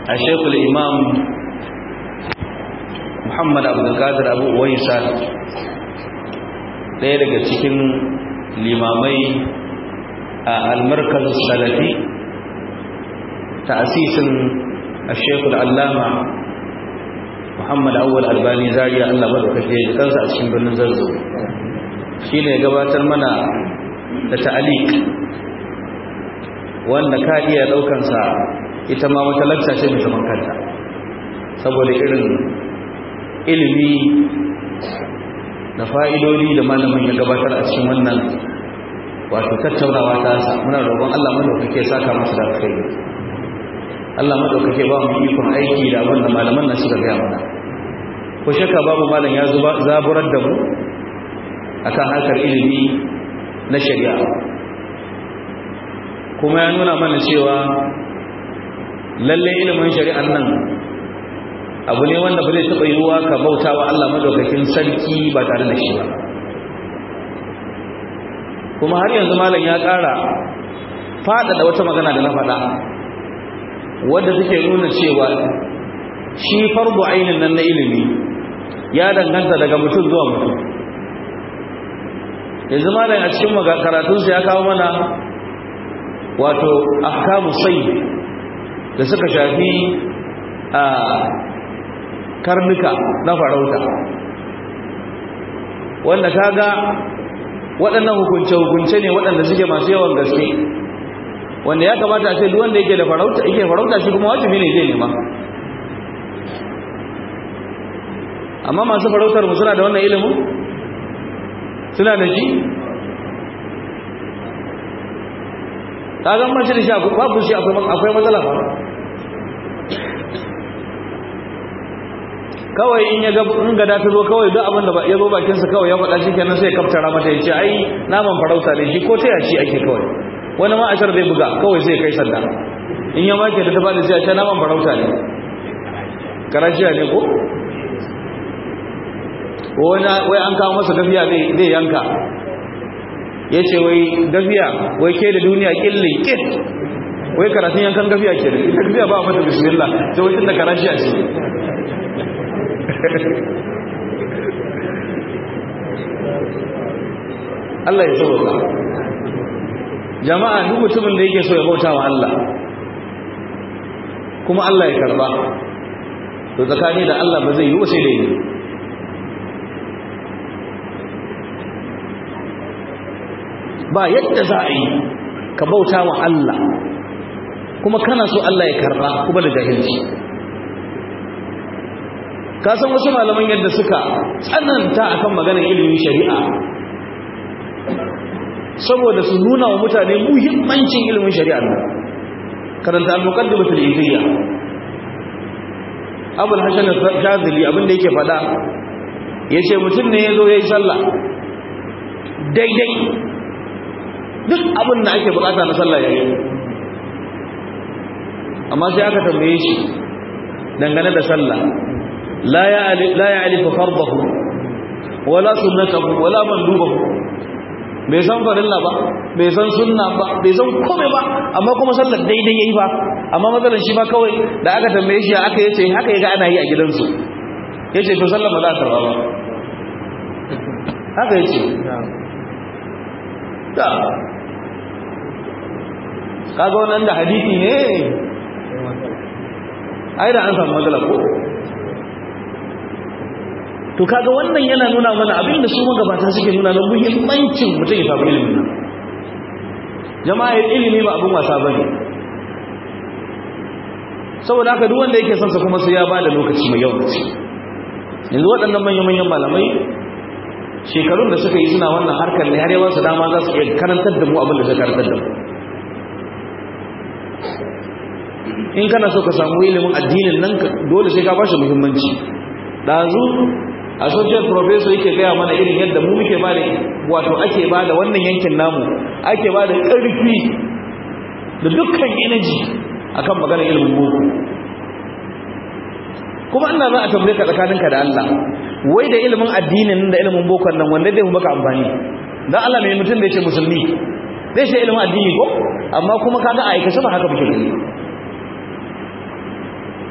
a shekul imam muhammad abdulkadir abu uwaisa ɗaya daga cikin limamai a almarkaz salafi ta asisin a shekul allama muhammad awwal albani zariya allah maɗaukake da kansa a cikin birnin zarzo shi ne gabatar mana da ta'alik wanda ka iya ɗaukansa ita ma wata lakta ce mai zaman kanta saboda irin ilimi da fa'idodi da malamin ya gabatar a cikin wannan wato tattaunawa ta sa muna roƙon Allah madaukake saka musu da kai Allah madaukake ba mu ikon aiki da abin da malaman nan suka gaya mana ko shakka babu malam ya zaburar da mu akan harkar ilimi na shari'a kuma ya nuna mana cewa lalle ilimin shari'an nan abu ne wanda ba zai taɓa yiwuwa ka bauta wa Allah madaukakin sarki ba tare da shi ba kuma har yanzu malam ya ƙara faɗaɗa wata magana da na faɗa wadda take nuna cewa shi farbu ainin nan na ilimi ya danganta daga mutum zuwa mutum yanzu malam a cikin karatunsa ya kawo mana wato ahkamu sai da suka shafi a karnuka na farauta wanda kaga waɗannan hukunce-hukunce ne waɗanda suke masu yawan gaske wanda ya kamata a ce duk wanda yake da farauta yake farauta shi kuma wajibi ne zai nema amma masu farautar mu suna da wannan ilimin suna da shi kagan mace da shi babu shi akwai matsala ba kawai in ya in gada ta zo kawai duk abin da ya zo bakinsa kawai ya faɗa shi kenan sai kaftara mata ya ce ai naman farauta ne shi ko ta yaci ake kawai wani ma ashar zai buga kawai sai kai sanda in ya make da ta bada sai a ce naman farauta ne karaciya ne ko wai an kawo masa gafiya zai yanka ya ce wai gafiya wai ke da duniya ƙillin ƙit wai karatun yankan gafiya ke da ita gafiya ba a mata bismillah ta wai tunda karaciya ce Allah ya sauka jama'a duk mutumin da yake so ya bauta wa Allah kuma Allah ya karba to tsakani da Allah ba zai yi sai da yi ba yadda za a yi ka bauta wa Allah kuma kana so Allah ya karba kuma da jahilci ka san wasu malaman yadda suka tsananta akan maganar ilimin shari'a saboda su nuna wa mutane muhimmancin ilimin shari'a nan karanta al-muqaddimatul iziyya abul hasan al-shazili abinda yake fada yace mutum ne yazo yayi sallah daidai duk abin da ake bukata na sallah yayi amma sai aka tambaye shi dangane da sallah la ya la ya'rifu fardahu wala sunnatahu wala mandubahu bai san farilla ba bai san sunna ba bai san komai ba amma kuma sallar daidai yayi ba amma matsalar shi ba kawai da aka tambaye shi aka yace haka yaga ana yi a gidansu yace to sallar ba za ta ba haka yace ta kaga wannan da hadisi ne ai da an samu matsala ko to kaga wannan yana nuna mana abinda su magabata suke nuna na muhimmancin mutum ya samu ilimin nan jama'a ilimi ba abin wasa bane saboda haka duk wanda yake son sa kuma sai ya bada lokaci mai yawa yanzu waɗannan manyan manyan malamai shekarun da suka yi suna wannan harkar ne har yawan su dama za su iya karantar da mu abin da suka karantar da mu in kana so ka samu ilimin addinin nan dole sai ka bashi muhimmanci dazu associate professor yake gaya mana irin yadda mu muke bada wato ake bada wannan yankin namu ake bada ƙarfi da dukkan energy akan maganar ilimin boko kuma ina za a tambaye ka tsakaninka da Allah wai da ilimin addinin da ilimin bokon nan wanda zai maka amfani dan Allah mai mutum da yake musulmi zai ce ilimin addini ko amma kuma kaga a aikace ba haka muke gani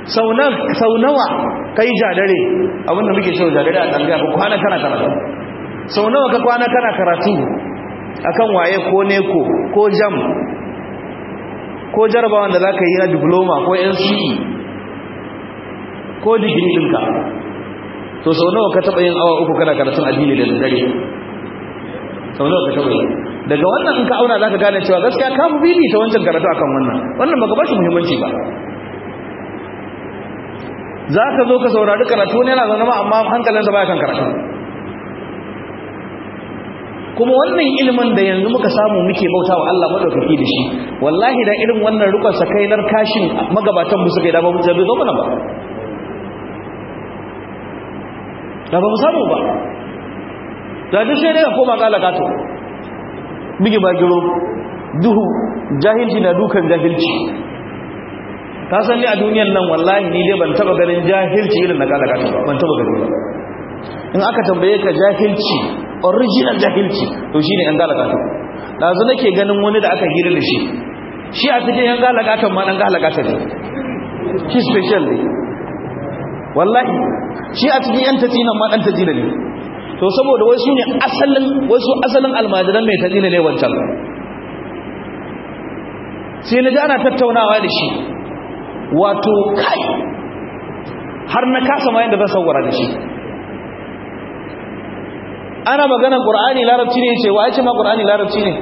sau nawa kai jadare abinda muke cewa jadare a ɗangaya ka kwana kana karatu sau nawa ka kwana kana karatu akan waye ko neko ko jam ko jarabawan da za ka yi na diploma ko nce ko digiri ɗinka to sau nawa ka taɓa yin awa uku kana karatun addini da dare sau nawa ka taɓa yi daga wannan in ka auna za ka gane cewa gaskiya ka fi bibi ta wancan karatu akan wannan wannan baka bashi muhimmanci ba za ka zo ka saurari karatu ne yana zaune ma amma hankalinsa baya kan karatu kuma wannan ilimin da yanzu muka samu muke bauta wa Allah madaukaki da shi wallahi da irin wannan rukun sakainar kashin magabatan mu suka yi da ba mu zabe zo mana ba da ba mu samu ba da duk sai dai koma kala kato bigi bagiro duhu jahilci na dukan jahilci ka san ni a duniyar nan wallahi ni dai ban taba ganin jahilci irin na kala kato ban taba gani ba in aka tambaye ka jahilci original jahilci to shine yan kala kato dazu nake ganin wani da aka hira da shi shi a cikin yan kala katon ma dan kala kato ne shi special ne wallahi shi a cikin yan tajinan ma dan tajina ne to saboda wasu ne asalin wasu asalin almajiran mai tajina ne wancan sai na ji ana tattaunawa da shi wato kai har na kasa ma yadda zan sauwara da shi ana maganar qur'ani larabci ne yace wa yace ma qur'ani larabci ne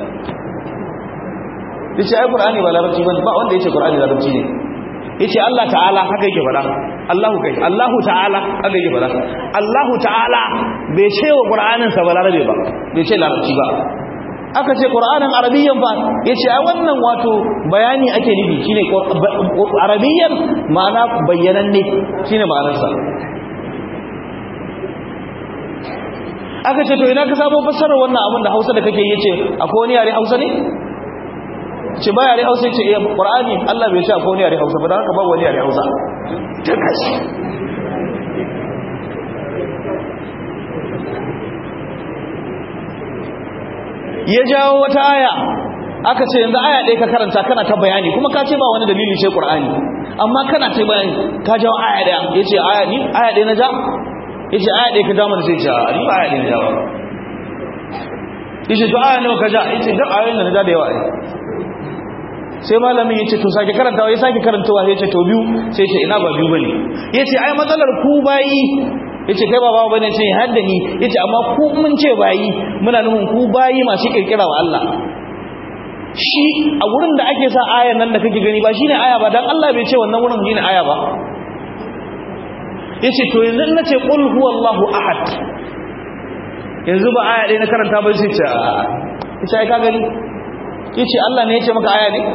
yace ai qur'ani ba larabci ba ba wanda yace qur'ani larabci ne yace Allah ta'ala haka yake fada Allahu kai Allahu ta'ala haka yake fada Allahu ta'ala bai ce wa qur'anin sa ba larabe ba bai ce larabci ba aka ce qur'anin arabiyyan fa yace ai wannan wato bayani ake nufi shine arabiyyan ma'ana bayyananne shine ma'anar sa aka ce to ina ka samu fassarar wannan abin da Hausa da kake yace akwai wani yare Hausa ne ce ba yare hausa ce iya ƙwar'ani Allah bai ce a kone yare hausa ba da haka ba wani yare hausa ta kashi ya jawo wata aya aka ce yanzu aya ɗaya ka karanta kana ta bayani kuma ka ce ba wani dalili ce ƙwar'ani amma kana ta bayani ka jawo aya ɗaya ya ce aya ni aya ɗaya na ja ya ce aya ɗaya ka ja mana sai ce a ni ba aya ɗaya na ja ba ya ce to aya nawa ka ja ya ce duk ayoyin da na ja da yawa ne sai malamin ya ce to sake karantawa ya sake karantawa ya ce to biyu sai ce ina ba biyu bane ya ce ai matsalar ku bayi ya ce kai ba bawa bane ce hadda ni ya ce amma ku mun ce bayi muna nufin ku bayi masu kirkira wa Allah shi a wurin da ake sa ayan nan da kake gani ba shine aya ba dan Allah bai ce wannan wurin shine aya ba ya ce to yanzu na ce qul huwallahu ahad yanzu ba aya ɗaya na karanta ba sai ce a ce ai ka gani yace Allah ne yace maka aya ne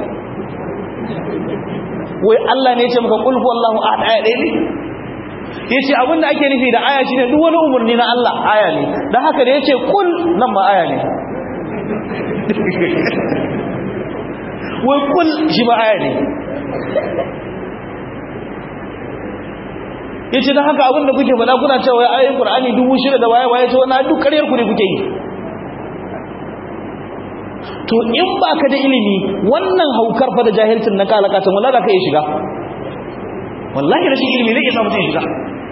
wai Allah ne yace maka qul huwallahu ahad aya ɗaya ne yace abinda ake nufi da aya shine duk wani umurni na Allah aya ne dan haka da yace qul nan ma aya ne wai qul shi ma aya ne yace dan haka abinda kuke faɗa kuna cewa ayoyin Qur'ani dubu shida da waye waye ce wannan duk ƙaryar ku ne kuke yi to in ba ka da ilimi wannan haukar fa da jahilcin na kalakatan wallahi za ka iya shiga wallahi rashin ilimi ne ke sa mutum shiga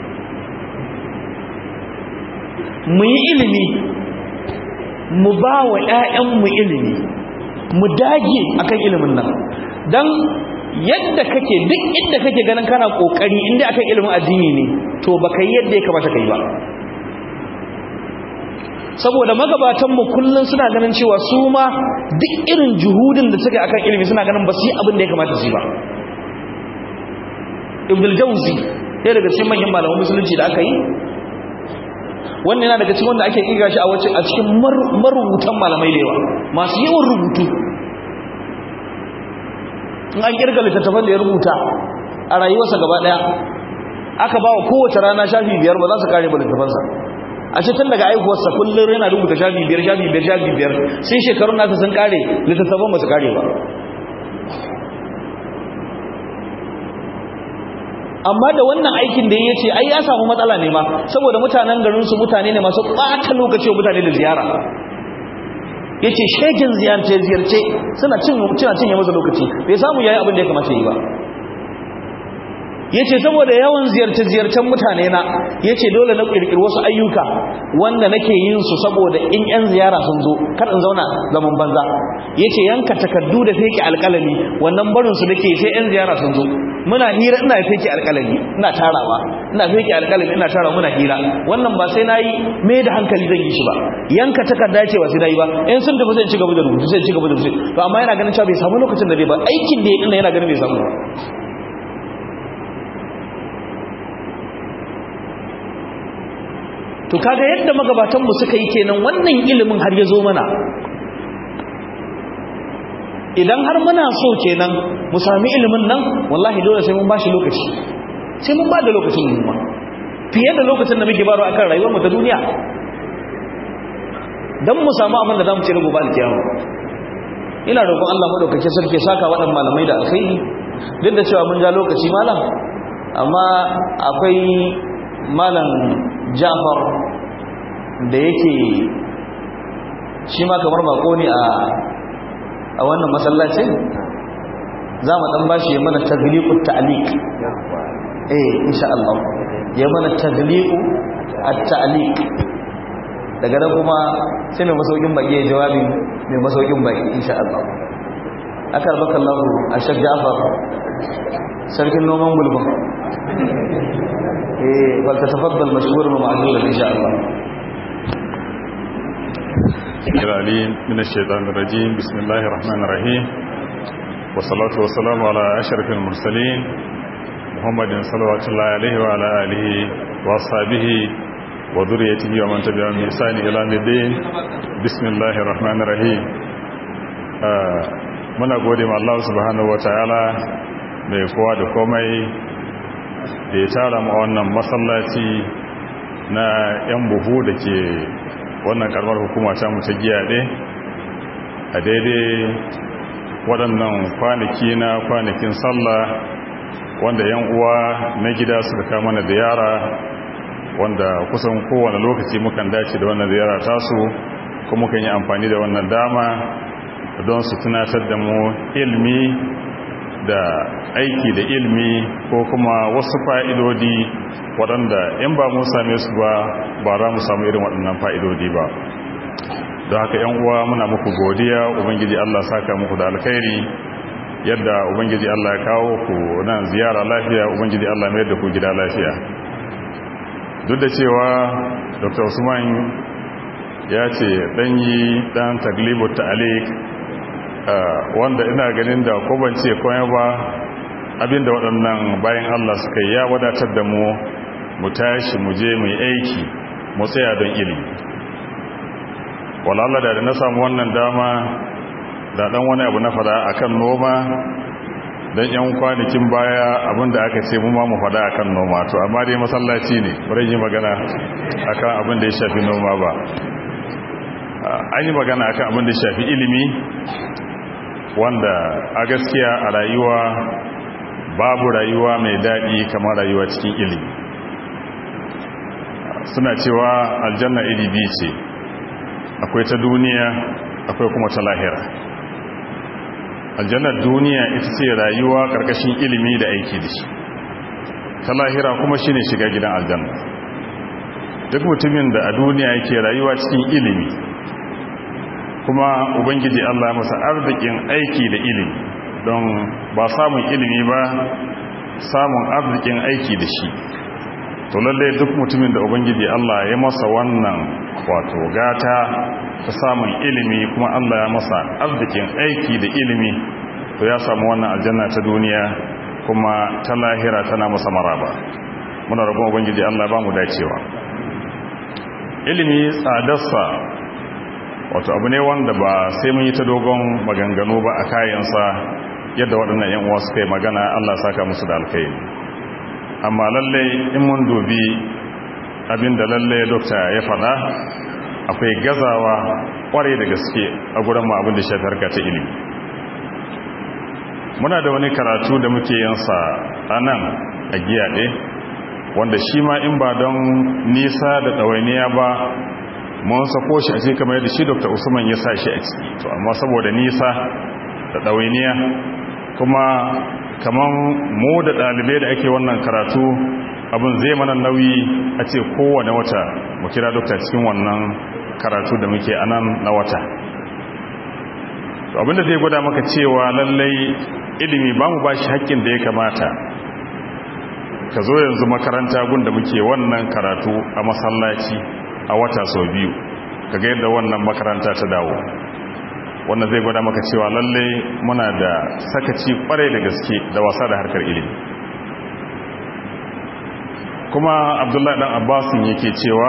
mu yi ilimi mu ba wa ‘ya'yanmu ilimi mu dage akan ilimin nan don yadda kake duk inda kake ganin kana ƙoƙari inda akan ilimin addini ne to ba ka yi yadda ya kamata ka yi ba saboda magabatanmu kullum suna ganin cewa su ma duk irin juhudin da suka akan ilimi suna ganin ba su yi abin da ya kamata su yi ba ibn jauzi ɗaya daga cikin manyan malaman musulunci da aka yi wannan yana daga cikin wanda ake ƙiga shi a cikin marubutan malamai da yawa masu yawan rubutu in an ƙirga littattafan da ya rubuta a rayuwarsa gaba ɗaya aka ba wa kowace rana shafi biyar ba za su kare ba littattafansa a ce tun daga aihuwarsa kullum yana rubuta shafi biyar shafi biyar shafi biyar sai shekarun nasa sun kare littattafan ba su kare ba amma da wannan aikin da ya ce ai ya samu matsala ne ma saboda mutanen garinsu mutane ne masu ɓata lokaci mutane da ziyara ya ce shegin ziyarce-ziyarce suna cinye masa lokaci bai samu yayi abin da ya kamata yi ba yace saboda yawan ziyarce-ziyarcen mutane na yace dole na kirkiri wasu ayyuka wanda nake yin su saboda in yan ziyara sun zo kar in zauna zaman banza yace yanka takaddu da feke alƙalami wannan barin su nake sai yan ziyara sun zo muna hira ina feke alƙalami ina tarawa ina feke alƙalami ina tarawa muna hira wannan ba sai nayi me da hankali zan yi shi ba yanka takarda yace ba sai nayi ba in sun tafi sai ci gaba da rubutu sai ci gaba da rubutu to amma yana ganin cewa bai samu lokacin da zai ba aikin da ya dinna yana ganin bai samu ba to kaga yadda magabatanmu suka yi kenan wannan ilimin har ya zo mana idan har muna so kenan mu sami ilimin nan wallahi dole sai mun bashi lokaci sai mun ba da lokacin mu fiye da lokacin da muke baro akan rayuwar mu ta duniya dan mu samu abin da zamu ci gobe alkiyama ina roƙon Allah madaukakin sarki saka waɗannan malamai da alkhairi duk da cewa mun ja lokaci malam amma akwai malam Jafar da yake shi ma kamar bako ne a a wannan masallacin za mu dan bashi ya mana tagliqut ta'liq eh insha Allah ya mana tagliqu at-ta'liq daga nan kuma sai mai masaukin baki ya jawabi mai masaukin baki insha Allah akar bakallahu ashaq Jafar sarkin noman gulbin eh wal tatafaddal mashkuran wa ma'duran insha Allah العليم من الشيطان الرجيم بسم الله الرحمن الرحيم والصلاة والسلام على أشرف المرسلين محمد صلوات الله عليه وعلى آله وأصحابه وذريته ومن تبعهم بإحسان إلى الدين بسم الله الرحمن الرحيم muna gode ma Allah subhanahu wataala mai kowa da komai da ya tara mu wannan masallaci na yan buhu da ke wannan karamar hukuma ta mu ta giyaɗe a daidai waɗannan kwanaki na kwanakin sallah wanda yan uwa na gida suka kama na ziyara wanda kusan kowane lokaci mukan dace da wannan ziyara tasu kuma mukan yi amfani da wannan dama don su tunatar da mu ilmi da aiki da ilmi ko kuma wasu fa'idodi waɗanda in ba mun same su ba ba za mu samu irin waɗannan fa'idodi ba don haka ‘yan uwa muna muku godiya ubangiji Allah saka muku da alkhairi yadda ubangiji Allah ya kawo ku nan ziyara lafiya ubangiji Allah mai da ku gida lafiya duk da cewa dr usman ya ce ɗanyi ɗan taglibu ta'alik wanda ina ganin da ko ban ce komai ba abinda waɗannan bayan Allah suka yi ya wadatar da mu mu tashi mu je mu aiki mu tsaya don ilimi walalla da na samu wannan dama da dan wani abu na fada akan noma dan yan kwanakin baya abinda aka ce mu ma mu fada akan noma to amma dai masallaci ne bari yi magana akan abin da ya shafi noma ba an yi magana akan abin da ya shafi ilimi wanda a gaskiya a rayuwa babu rayuwa mai daɗi kamar rayuwa cikin ilimi suna cewa aljanna iri biyu ce akwai ta duniya akwai kuma ta lahira aljannar duniya ita ce rayuwa ƙarƙashin ilimi da aiki da shi ta lahira kuma shine shiga gidan aljanna duk mutumin da a duniya yake rayuwa cikin ilimi kuma ubangiji Allah masa arzikin aiki da ilimi don ba samun ilimi ba samun arzikin aiki da shi to lallai duk mutumin da ubangiji Allah ya masa wannan wato gata ta samun ilimi kuma Allah ya masa arzikin aiki da ilimi to ya samu wannan aljanna ta duniya kuma ta lahira tana masa maraba muna rabon ubangiji Allah ba mu dacewa ilimi tsadarsa wato abu ne wanda ba sai mun yi ta dogon maganganu ba a kayansa yadda waɗannan 'yan uwa suka yi magana Allah saka musu da alkai amma lallai in mun dubi abinda lallai dokta ya faɗa akwai gazawa ƙware da gaske a gurin ma abin da shafi harka ta ilimi muna da wani karatu da muke yansa a nan a giyaɗe wanda shi ma in ba don nisa da ɗawainiya ba mun sako shi a cikin kamar yadda shi dr usman ya sa shi a ciki to amma saboda nisa da ɗawainiya kuma kamar mu da ɗalibai da ake wannan karatu abin zai mana nauyi a ce kowane wata mu kira dokta cikin wannan karatu da muke anan na wata abinda zai gwada maka cewa lallai ilimi ba mu ba shi haƙƙin da ya kamata ka zo yanzu makaranta gunda muke wannan karatu a masallaci a wata sau biyu ka ga yadda wannan makaranta ta dawo wannan zai gwada maka cewa lalle muna da sakaci kwarai da gaske da wasa da harkar ilimi kuma abdullahi dan abbasin yake cewa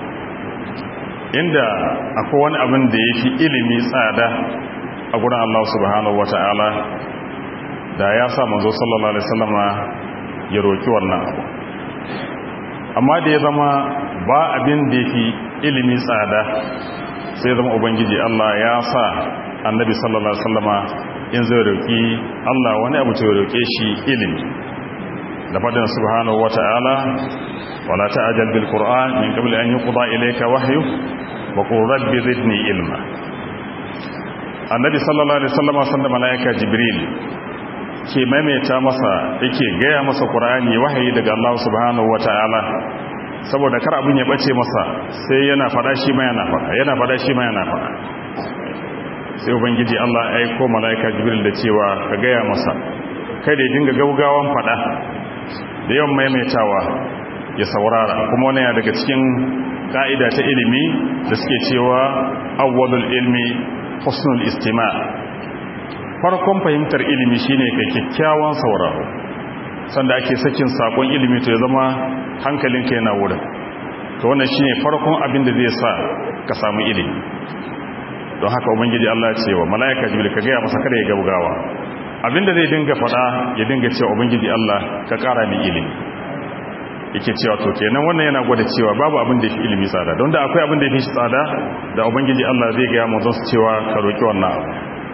inda akwai wani abin da ya fi ilimi tsada a gurin allah subhanahu wata'ala da ya sa manzo sallallahu alaihi wasallama ya roki wannan abu amma da ya zama ba abin da ya fi ilimi tsada sai zama ubangiji Allah ya sa annabi sallallahu alaihi wasallama in zai roki Allah wani abu to roke shi ilimi da fadin subhanahu wata'ala wala ta'jal bil qur'an min qabl an yuqda ilayka wahyu wa qul rabbi zidni ilma annabi sallallahu alaihi wasallama sanda malaika jibril ke maimaita masa yake gaya masa qur'ani wahayi daga Allah subhanahu wata'ala saboda kar abin ya bace masa sai yana fada shi ma yana fada yana fada shi ma yana fada sai ubangiji Allah ya aika malaika jibril da cewa ka gaya masa kai da ya dinga gaugawan fada da yawan maimaitawa ya saurara kuma wani daga cikin ka'ida ta ilimi da suke cewa awwalul ilmi husnul istima farkon fahimtar ilimi shine kai kyakkyawan sauraro sanda ake sakin sakon ilimi to ya zama hankalinka yana wurin to wannan shine farkon abin da zai sa ka samu ilimi don haka ubangiji Allah ya ce wa malaika jibril ka gaya masa kada ya gaugawa abinda zai dinga fada ya dinga cewa ubangiji Allah ka kara ni ilimi yake cewa to kenan wannan yana gwada cewa babu abin da yafi ilimi tsada don da akwai abin da yafi shi tsada da ubangiji Allah zai ga mu don cewa ka roki wannan abu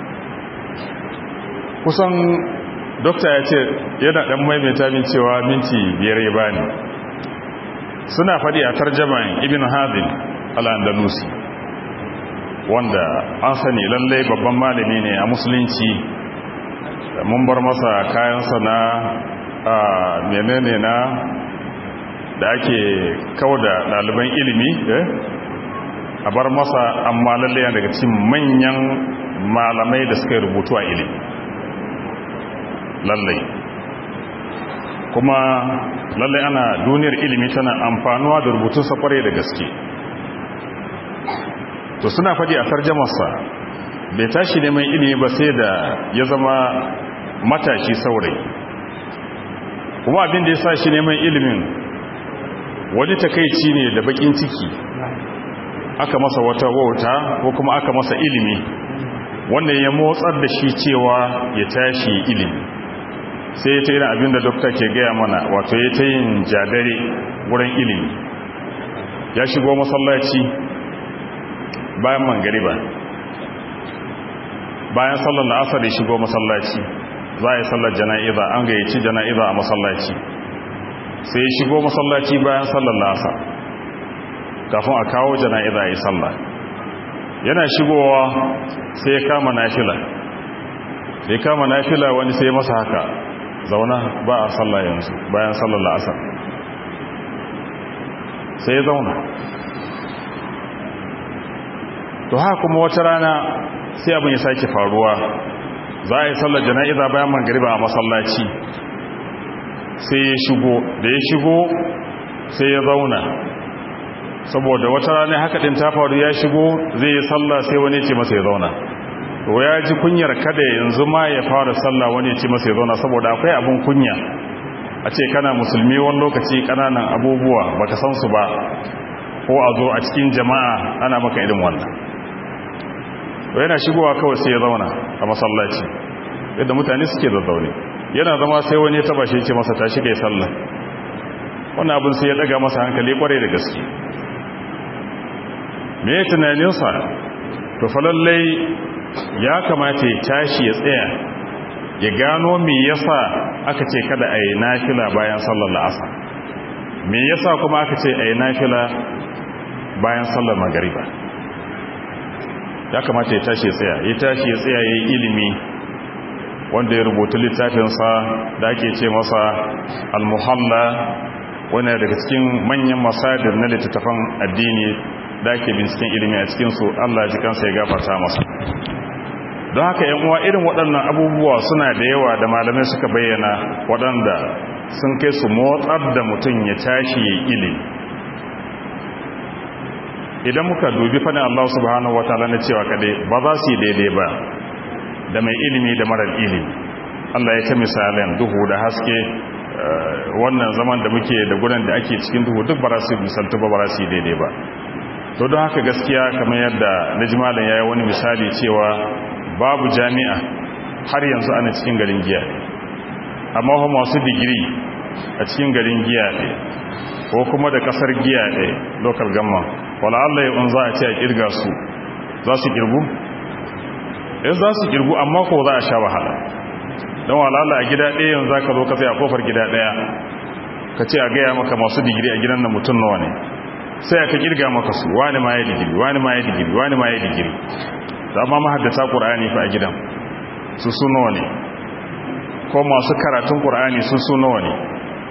kusan dokta ya ce yana dan maimaita min cewa minti biyar ya bani suna faɗi a tarjaman ibn hazin al-andalusi wanda an sani lallai babban malami ne a musulunci mun bar masa kayansa na menene na da ake kawo da ɗaliban ilimi a bar masa amma lallai daga cikin manyan malamai da suka rubutu a ilimi lallai kuma lallai ana duniyar ilimi tana amfanuwa da rubutunsa kwarai da gaske to suna faɗi a tarjamarsa bai tashi neman ilimi ba sai da ya zama matashi saurayi kuma abin da ya sa shi neman ilimin wani takaici ne da bakin ciki aka masa wata wauta ko kuma aka masa ilimi wanda ya motsar da shi cewa ya tashi ilimi sai ya ta yin abin da dokta ke gaya mana wato ya ta yin jadare wurin ilimi ya shigo masallaci bayan mangariba bayan sallar la'asar ya shigo masallaci za a yi sallar jana'iza an gayyaci jana'iza a masallaci sai ya shigo masallaci bayan sallar la'asar kafin a kawo jana'iza a yi sallar yana shigowa sai ya kama nafila sai kama nafila wani sai masa haka zauna ba a sallah yanzu bayan sallar la'asar sai ya zauna to haka kuma wata rana sai abin ya sake faruwa za a yi sallar jana'iza bayan mangariba a masallaci sai ya shigo da ya shigo sai ya zauna saboda wata rana haka din ta faru ya shigo zai yi sallah sai wani ce masa ya zauna to ya ji kunyar kada yanzu ma ya fara sallah wani ce masa ya zauna saboda akwai abin kunya a ce kana musulmi wani lokaci kananan abubuwa baka san su ba ko a zo a cikin jama'a ana maka irin wannan to yana shigowa kawai sai ya zauna a masallaci yadda mutane suke zazzaune yana zama sai wani ya taba shi ce masa tashi kai sallah wannan abin sai ya daga masa hankali kwarai da gaske me ya tunaninsa to falallai ya kamata ya tashi ya tsaya ya gano me yasa aka ce kada a yi nafila bayan sallar la'asa me yasa kuma aka ce a yi nafila bayan sallar magariba ya kamata ya tashi ya tsaya ya tashi ya tsaya ya yi ilimi wanda ya rubuta littafinsa da ake ce masa al-muhalla wani daga cikin manyan masadir na littattafan addini da ake binciken ilimi a cikinsu Allah ji kansa ya gafarta masa don haka yan uwa irin waɗannan abubuwa suna da yawa da malamai suka bayyana waɗanda sun kai su motsar da mutum ya tashi ya ilimi idan muka dubi fadin Allah subhanahu wataala na cewa kadai ba za su yi daidai ba da mai ilimi da marar ilimi Allah ya ta misalin duhu da haske wannan zaman da muke da gudan da ake cikin duhu duk ba za su misaltu ba ba za su yi daidai ba to don haka gaskiya kamar yadda najimalin ya yi wani misali cewa babu jami'a har yanzu ana cikin garin giya amma kuma masu digiri a cikin garin giya ne ko kuma da kasar giya ne local gamma wala Allah ya za a ce a kirga su za su kirgu in za su kirgu amma ko za a sha wahala don walala a gida ɗaya yanzu za ka zo ka sai a kofar gida ɗaya ka ce a gaya maka masu digiri a gidan na mutum nawa ne sai aka kirga maka su wani ma ya digiri wani ma ya digiri wani ma ya digiri da ma mahaddata ƙur'ani fa a gidan su su nawa ne ko masu karatun ƙur'ani su su nawa ne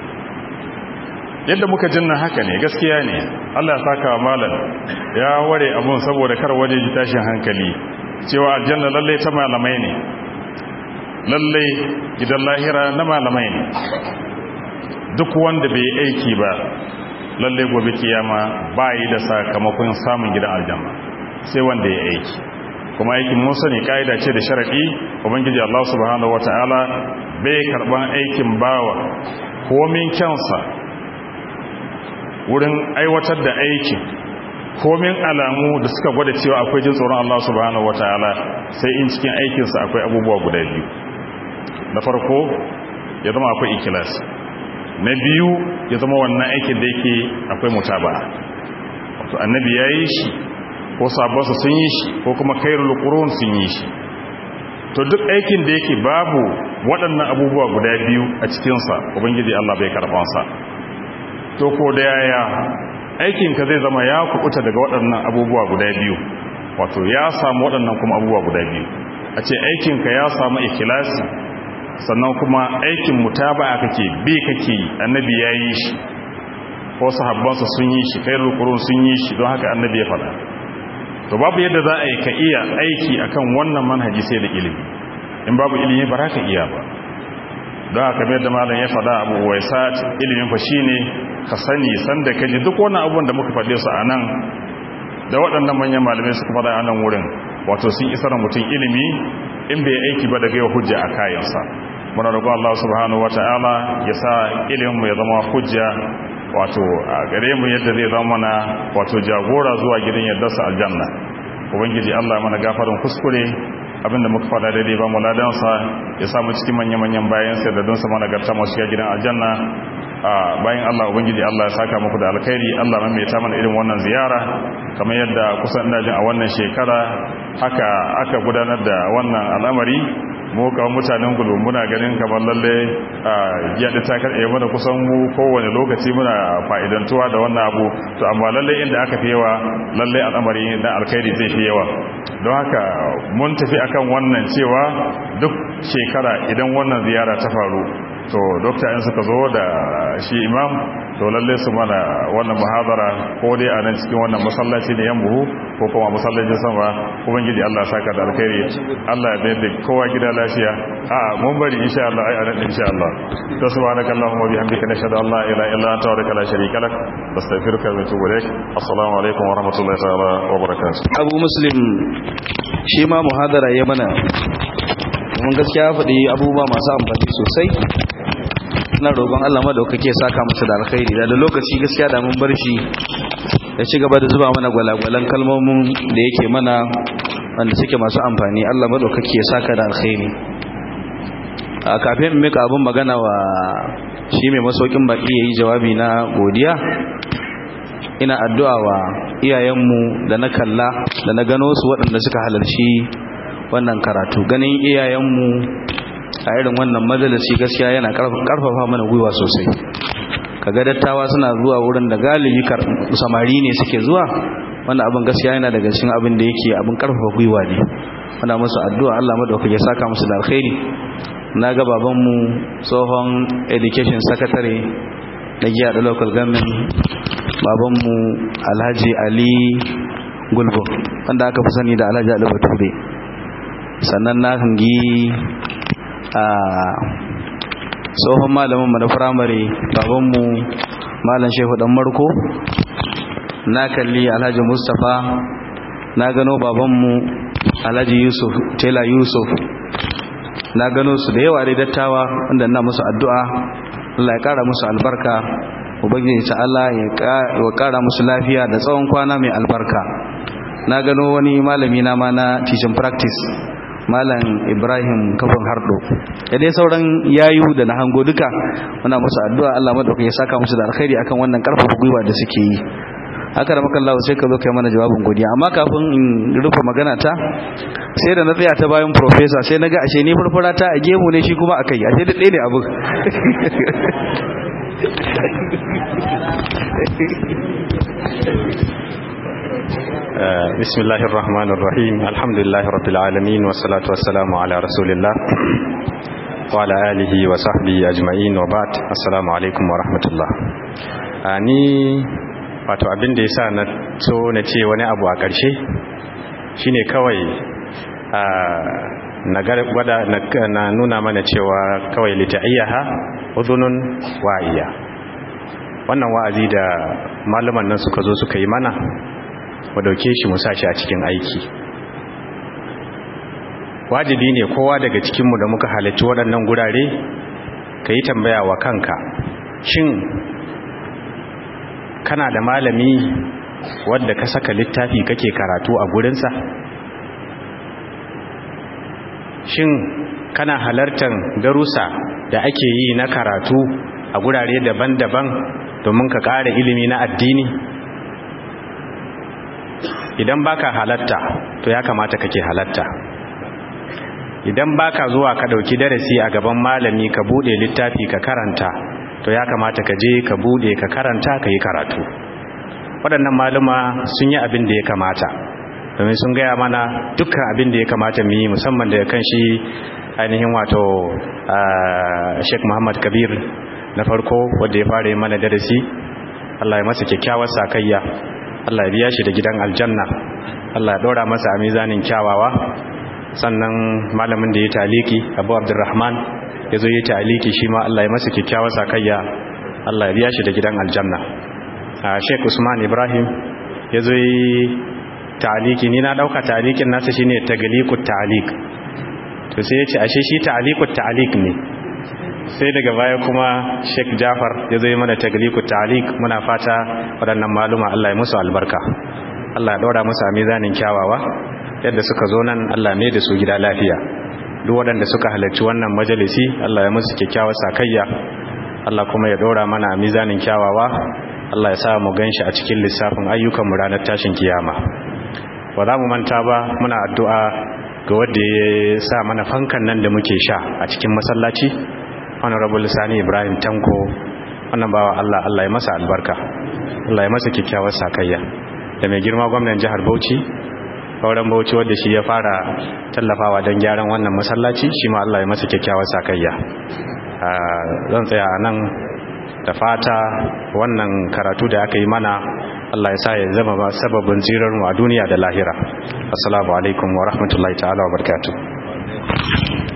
yadda muka jinna haka ne gaskiya ne Allah ya saka malam ya ware abun saboda kar waje ji tashin hankali cewa aljanna lalle ta malamai ne lalle gidan lahira na malamai ne duk wanda bai aiki ba lalle gobe kiyama ba yi da sakamakon samun gidan aljanna sai wanda ya aiki kuma aikin mun sani kaida ce da sharadi ubangiji Allah subhanahu wataala bai karban aikin bawa komin kyansa wurin aiwatar da aikin komin alamu da suka gwada cewa akwai jin tsoron Allah subhanahu wataala sai in cikin aikinsa akwai abubuwa guda biyu na farko ya zama akwai ikilas na biyu ya zama wannan aikin da yake akwai mutaba'a wato annabi ya yi shi ko sabonsa sun yi shi ko kuma kairul qurun sun yi shi to duk aikin da yake babu waɗannan abubuwa guda biyu a cikinsa ubangiji Allah bai karɓansa to ko da yaya aikinka zai zama ya kuɓuta daga waɗannan abubuwa guda biyu wato ya samu waɗannan kuma abubuwa guda biyu a ce aikinka ya samu ikilasi sannan kuma aikin mutaba'a kake bi kake annabi ya yi shi ko sahabbansa sun yi shi kairul qurun sun yi shi don haka annabi ya faɗa to babu yadda za a yi ka iya aiki akan wannan manhaji sai da ilimi in babu ilimi ba za ka iya ba don haka mai da malam ya faɗa abu waisat ilimin fa shine ka sani sanda ka ji duk wannan abubuwan da muka faɗe su a nan da waɗannan manyan malamai suka faɗa a nan wurin wato sun isar mutum ilimi in bai aiki ba daga yau hujja a kayansa muna roƙon Allah subhanahu wata'ala ya sa ilimin mu ya zama hujja wato a gare mu yadda zai zama mana wato jagora zuwa gidan yardarsa aljanna ubangiji Allah mana gafarin kuskure abinda muka fada daidai ba mu ladansa ya samu cikin manya-manyan bayan sai da don sa mana garta masu shiga gidan aljanna bayan Allah ubangiji Allah ya saka muku da alkhairi Allah mai ta mana irin wannan ziyara kamar yadda kusan ina jin a wannan shekara haka aka gudanar da wannan al'amari mu kawai mutanen gudu muna ganin kamar lalle yaɗi ta karɗe mana kusan mu kowane lokaci muna fa'idantuwa da wannan abu to amma lalle inda aka fi yawa lalle al'amari na alkhairi zai fi yawa don haka mun tafi akan wannan cewa duk shekara idan wannan ziyara ta faru to dokta in suka zo da shi imam to lalle su mana wannan muhadara ko dai a nan cikin wannan masallaci ne yan buhu ko kuma masallacin sama ubangiji Allah saka da alkhairi Allah ya bayar da kowa gida lafiya a mun bari insha Allah ai anan insha Allah to subhanaka allahumma bihamdika nashhadu an la ilaha illa anta wa la sharika lak nastaghfiruka wa natubu ilaik assalamu alaikum wa rahmatullahi ta'ala wa barakatuh abu muslim shi ma muhadara ya mana mun gaskiya faɗi abubuwa masu amfani sosai na roƙon Allah madaukake saka masa da alkhairi da lokaci gaskiya da mun bar shi ya ci gaba da zuba mana gwalagwalan kalmomin da yake mana wanda suke masu amfani Allah madaukake ya saka da alkhairi a kafin mika abin magana wa shi mai masaukin baki yayi jawabi na godiya ina addu'a wa iyayenmu da na kalla da na gano su waɗanda suka halarci wannan karatu ganin iyayenmu a irin wannan majalisi gaskiya yana karfafa mana gwiwa sosai kaga dattawa suna zuwa wurin da galibi samari ne suke zuwa wannan abin gaskiya yana daga cikin abin da yake abin karfafa gwiwa ne muna musu addu'a Allah madaukake ya saka musu da alkhairi na ga babanmu tsohon education secretary na giya da local government babanmu alhaji ali gulbo wanda aka fi sani da alhaji ali bature sannan na hangi a tsohon malaminmu na firamare babanmu malam shehu dan marko na kalli alhaji mustapha na gano babanmu alhaji yusuf tela yusuf na gano su da yawa dai dattawa wanda ina musu addu'a Allah ya kara musu albarka ubangiji ta Allah ya kara musu lafiya da tsawon kwana mai albarka na gano wani malami na ma na teaching practice malam Ibrahim kafin hardo da dai sauran yayu da na hango duka muna musu addu'a Allah madaukakin ya saka musu da alkhairi akan wannan karfafa gwiwa da suke yi haka da makallahu sai ka zo kai mana jawabin godiya amma kafin in rufe magana ta sai da na tsaya ta bayan professor sai naga ashe ni furfura ta a gemu ne shi kuma akai ashe da ɗaya ne abu بسم الله الرحمن الرحيم الحمد لله رب العالمين والصلاة والسلام على رسول الله وعلى آله وصحبه أجمعين وبعد السلام عليكم ورحمة الله ni wato abin da ya sa na so na ce wani abu a ƙarshe shine kawai na gwada na nuna mana cewa kawai lita'ayyaha udhunun wa'iya wannan wa'azi da malaman nan suka zo suka yi mana mu dauke shi mu sa shi a cikin aiki wajibi ne kowa daga cikinmu da muka halarci waɗannan gurare ka yi tambaya wa kanka shin kana da malami wadda ka saka littafi kake karatu a gurinsa shin kana halartar darussa da ake yi na karatu a gurare daban-daban domin ka ƙara ilimi na addini idan baka halatta to ya kamata kake halatta idan baka zuwa ka dauki darasi a gaban malami ka bude littafi ka karanta to ya kamata ka je ka bude ka karanta ka yi karatu waɗannan maluma sun yi abin da ya kamata domin sun gaya mana dukkan abin da ya kamata mu yi musamman da kan shi ainihin wato Sheikh Muhammad Kabir na farko wanda ya fara yi mana darasi Allah ya masa kyakkyawar sakayya Allah ya biya shi da gidan aljanna Allah ya dora masa a mizanin kyawawa sannan malamin da ya taliki Abu Abdurrahman ya zo ya taliki shi ma Allah ya masa kyakkyawar sakayya Allah ya biya shi da gidan aljanna Sheikh Usman Ibrahim ya zo yi taliki ni na dauka talikin nasa shine taglikut talik to sai ya ce ashe shi talikut talik ne sai daga baya kuma Sheikh Jafar ya zo mana tagliku ta'liq muna fata waɗannan maluma Allah ya musu albarka Allah ya daura musu a mizanin kyawawa yadda suka zo nan Allah ne da su gida lafiya duk waɗanda suka halarci wannan majalisi Allah ya musu kyakkyawar sakayya Allah kuma ya daura mana a mizanin kyawawa Allah ya sa mu ganshi a cikin lissafin ayyukan mu ranar tashin kiyama ba za mu manta ba muna addu'a ga wanda ya sa mana fankan nan da muke sha a cikin masallaci honorable sani ibrahim tanko wannan bawa allah allah ya masa albarka allah ya masa kyakkyawar sakayya da mai girma gwamnan jihar bauchi sauran bauchi wadda shi ya fara tallafawa don gyaran wannan masallaci shi ma allah ya masa kyakkyawar sakayya zan tsaya a nan da fata wannan karatu da aka yi mana Allah ya sa ya zama sababin zirarmu a duniya da lahira assalamu alaikum wa rahmatullahi ta'ala wa barakatuh